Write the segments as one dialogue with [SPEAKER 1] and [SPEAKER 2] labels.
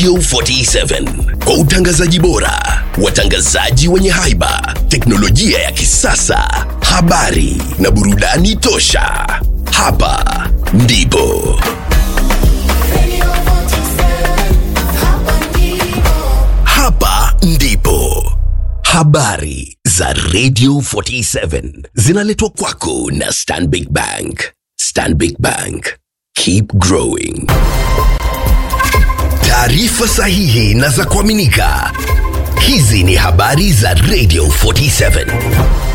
[SPEAKER 1] Radio 47 kwa utangazaji bora, watangazaji wenye haiba, teknolojia ya kisasa, habari na burudani tosha. Hapa ndipo hapa ndipo habari za Radio 47 zinaletwa kwako na Stanbic Bank. Stanbic Bank, keep growing. Taarifa sahihi na za kuaminika. Hizi ni habari za Radio 47.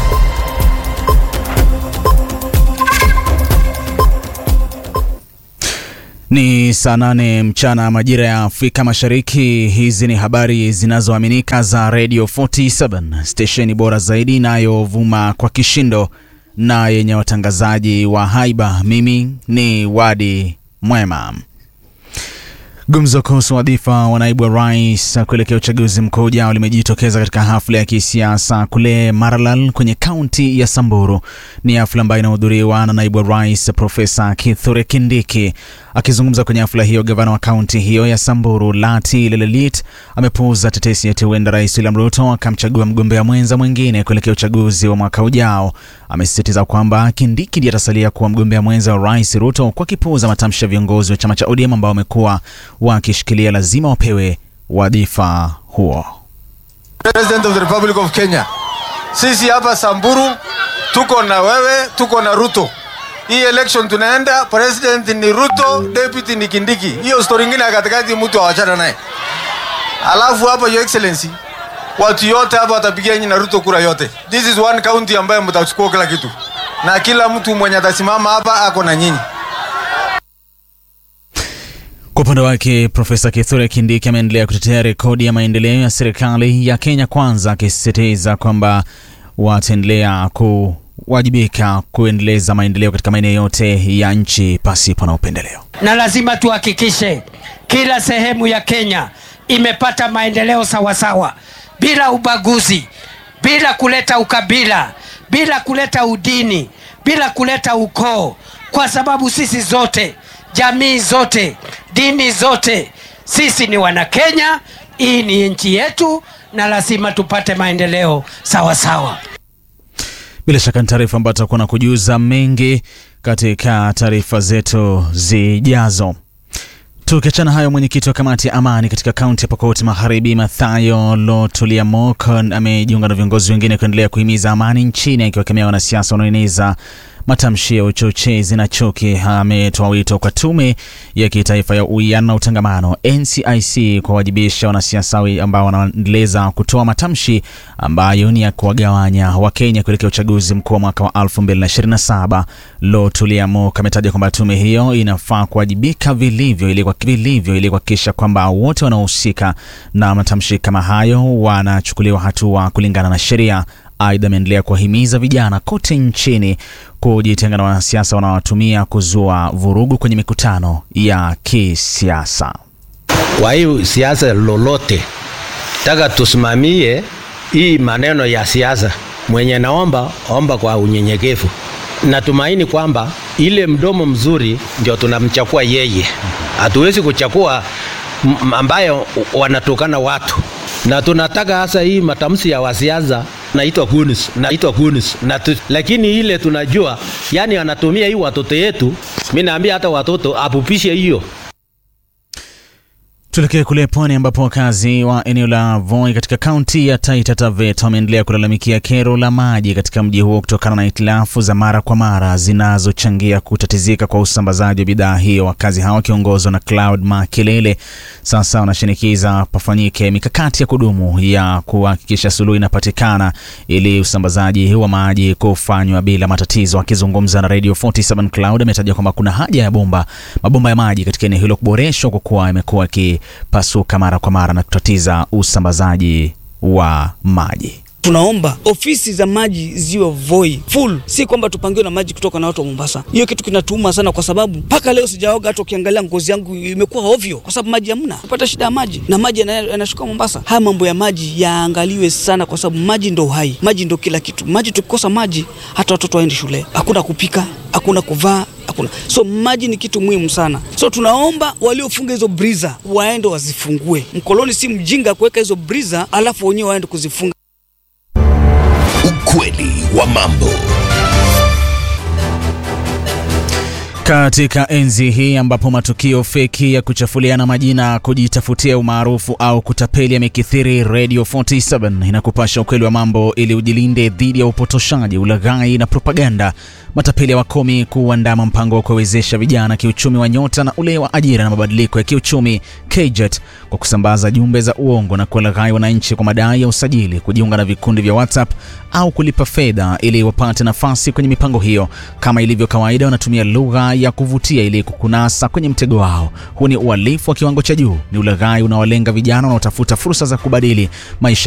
[SPEAKER 2] Ni saa nane mchana majira ya Afrika Mashariki. Hizi ni habari zinazoaminika za Radio 47, stesheni bora zaidi inayovuma kwa kishindo na yenye watangazaji wa haiba. Mimi ni Wadi Mwema. Gumzo kuhusu wadhifa wa naibu wa rais kuelekea uchaguzi mkuu ujao limejitokeza katika hafla ya kisiasa kule Maralal kwenye kaunti ya Samburu. Ni hafla ambayo inahudhuriwa na naibu wa rais Profesa Kithure Kindiki. Akizungumza kwenye hafla hiyo, gavana wa kaunti hiyo ya Samburu Lati Lelelit amepuuza tetesi eti huenda rais William Ruto akamchagua mgombea mwenza mwingine kuelekea uchaguzi wa mwaka ujao. Amesisitiza kwamba Kindiki ndiye atasalia kuwa mgombea mwenza wa rais Ruto, kwa kipuuza matamshi ya viongozi wa chama cha ODM ambao wamekuwa wakishikilia lazima wapewe wadhifa huo.
[SPEAKER 3] President of the Republic of Kenya. Sisi hapa Samburu tuko na wewe, tuko na Ruto. Hii election tunaenda, president ni Ruto, deputy ni Kindiki. Hiyo story ingine ya katikati mtu awachana naye. Alafu hapa your excellency, watu yote hapa watapigia nyinyi na Ruto kura yote. This is one county ambayo mtachukua kila kitu, na kila mtu mwenye atasimama hapa ako na nyinyi.
[SPEAKER 2] Kwa upande wake Profesa Kithure Kindiki ameendelea kutetea rekodi ya maendeleo ya serikali ya Kenya Kwanza, akisisitiza kwamba wataendelea kuwajibika kuendeleza maendeleo katika maeneo yote ya nchi pasipo na upendeleo.
[SPEAKER 4] na lazima tuhakikishe kila sehemu ya Kenya imepata maendeleo sawasawa, bila ubaguzi, bila kuleta ukabila, bila kuleta udini, bila kuleta ukoo, kwa sababu sisi zote, jamii zote, dini zote, sisi ni Wanakenya. Hii ni nchi yetu na lazima tupate maendeleo sawasawa.
[SPEAKER 2] Bila shaka ni taarifa ambayo tutakuwa na kujuza mengi katika taarifa zetu zijazo. Tukiachana hayo, mwenyekiti wa kamati ya amani katika kaunti ya Pokot Magharibi, Mathayo Lotuliamok, amejiunga na viongozi wengine kuendelea kuhimiza amani nchini, akiwakemea wanasiasa wanaoeneza matamshi ya uchochezi na chuki. Ametoa wito kwa tume ya kitaifa ya uwiano na utangamano NCIC kuwawajibisha wanasiasa ambao wanaendeleza kutoa matamshi ambayo ni ya kuwagawanya Wakenya kuelekea uchaguzi mkuu wa mwaka wa 2027. Lotuliamok ametaja kwamba tume hiyo inafaa kuwajibika vilivyo ili vilivyo ili kuhakikisha kwamba wote wanaohusika na matamshi kama hayo wanachukuliwa hatua kulingana na sheria. Aidha, ameendelea kuwahimiza vijana kote nchini kujitenga na wanasiasa wanaowatumia kuzua vurugu kwenye mikutano ya kisiasa.
[SPEAKER 5] Kwa hiyo siasa lolote taka tusimamie hii maneno ya siasa. Mwenye naomba omba kwa unyenyekevu. Natumaini kwamba ile mdomo mzuri ndio tunamchakua yeye, hatuwezi kuchakua m- ambayo wanatukana watu, na tunataka hasa hii matamshi ya wasiasa naitwa kunis naitwa kunis na tu, lakini ile tunajua yani anatumia hii watoto yetu. Mi naambia hata watoto apupishe hiyo
[SPEAKER 2] Tuelekee kule pwani ambapo wakazi wa eneo la Voi katika kaunti ya Taita Taveta wameendelea kulalamikia kero la maji katika mji huo kutokana na hitilafu za mara kwa mara zinazochangia kutatizika kwa usambazaji wa bidhaa hiyo. Wakazi hao wakiongozwa na Cloud Makelele sasa wanashinikiza pafanyike mikakati ya kudumu ya kuhakikisha suluhu inapatikana ili usambazaji wa maji kufanywa bila matatizo. Akizungumza na Radio 47 Cloud ametaja kwamba kuna haja ya bomba mabomba ya maji katika eneo hilo kuboreshwa kwa kuwa yamekuwa yakipasuka mara kwa mara na kutatiza usambazaji wa maji.
[SPEAKER 6] tunaomba ofisi za maji ziwe voi full, si kwamba tupangiwe na maji kutoka na watu wa Mombasa. Hiyo kitu kinatuuma sana, kwa sababu mpaka leo sijaoga. Hata ukiangalia ngozi yangu imekuwa ovyo, kwa sababu maji hamna, kupata shida ya maji na maji yana- yanashuka Mombasa. Haya mambo ya maji yaangaliwe sana, kwa sababu maji ndo uhai, maji ndo kila kitu. Maji tukikosa maji, hata watoto waendi shule, hakuna kupika, hakuna kuvaa hakuna. So maji ni kitu muhimu sana. So tunaomba waliofunga hizo briza waende wazifungue. Mkoloni si mjinga kuweka hizo briza alafu wenyewe waende kuzifunga.
[SPEAKER 1] Ukweli wa mambo.
[SPEAKER 2] Katika enzi hii ambapo matukio feki ya kuchafuliana majina, kujitafutia umaarufu au kutapeli yamekithiri, Radio 47 inakupasha ukweli wa mambo ili ujilinde dhidi ya upotoshaji, ulaghai na propaganda. Matapeli hawakomi kuandama mpango wa kuwawezesha vijana kiuchumi wa Nyota na ule wa ajira na mabadiliko ya kiuchumi KJET kwa kusambaza jumbe za uongo na kuwalaghai wananchi kwa madai ya usajili, kujiunga na vikundi vya WhatsApp au kulipa fedha ili wapate nafasi kwenye mipango hiyo. Kama ilivyo kawaida, wanatumia lugha ya kuvutia ili kukunasa kwenye mtego wao. Huu ni uhalifu wa kiwango cha juu, ni ulaghai unaowalenga vijana wanaotafuta fursa za kubadili maisha